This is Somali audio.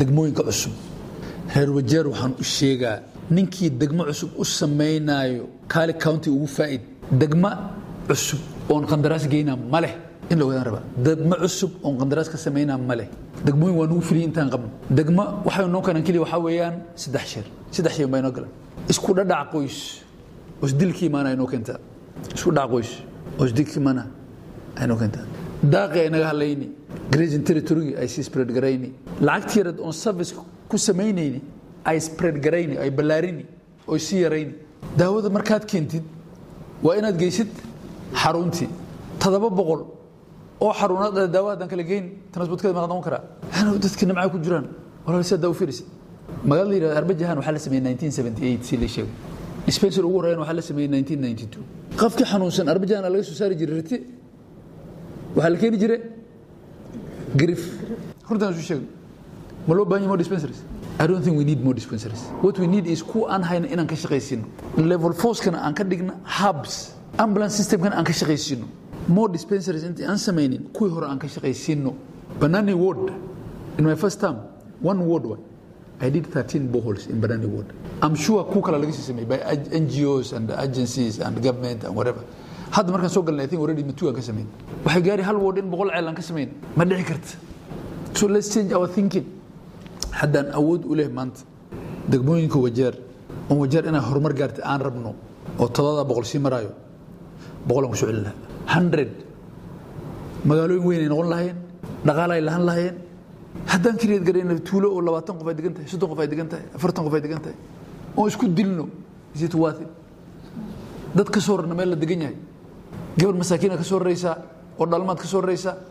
degmooyinka cusub reer wajeer waxaan u sheegaa ninkii degmo cusub u samaynaayo kaali county ugu faa'id degmo cusub oon qandaraas geynaa ma leh in la wadaan rabaa degmo cusub oon qandaraas ka samaynaa ma leh degmooyin waa nugu filiyay intaan qabno degmo waxay noo keenan keliya waxaa weeyaan saddex sheer saddex sheer baa inoo galan isku dhadhac qoys oo isdilkii imaana inoo keentaa isku dhac qoys oo isdilkii imaana aynoo keentaa daaqi ay naga hadlayni grazing territory ay sii spread garayni lacagtii yarad oon service ku samaynayni ay spread garayni ay ballaarini oo sii yarayni daawada markaad keentid waa inaad geysid xaruntii toddoba boqol oo xaruunaad daawo haddaan kala geyn transportkeeda ma noqon karaa hana dadka nimca ku jiraan walaal si daawo fiirisi magaalada yidhahda arbajahan waxaa la sameeyey 1978 si la sheegay dispensary ugu horeeyana waxaa la sameeyey 1992 qofkii xanuunsan arbajahan laga soo saari jiray riti waxaa la keeni jiray grif runtaan isu sheegay ma loo baahan yahay more dispensaries I don't think we need more dispensaries. What we need is ku aan hayna inaan ka shaqaysino. Level force-kana aan ka dhigna hubs. Ambulance system-kana aan ka shaqaysino. More dispensaries intii aan samaynin kuwii hore aan ka shaqaysino. Banani ward, in my first term, one ward one. I did 13 boreholes in Banani ward. I'm sure ku kala laga sii sameeyay by NGOs and agencies and government and whatever. hadda markaan soo galnay I think already matu aan ka samayn waxay gaari hal ward in boqol ceel aan ka samayn ma dhici karta so let's change our thinking haddaan awood u leh maanta degmooyinka wajeer oon wajeer inaan horumar gaarta aan rabno oo todobada boqol sii maraayo boqolaan ku soo celin lahaa hundred magaalooyin weyn ay noqon lahayeen dhaqaala ay lahan lahayeen haddaan keliyeed garayna tuulo oo labaatan qof ay degan tahay soddon qof ay degan tahay afartan qof ay degan tahay oo isku dilno is it worth it dad ka soo rarna meel la degan yahay gabar masaakiina ka soo raraysaa oo dhalmaad ka soo raraysaa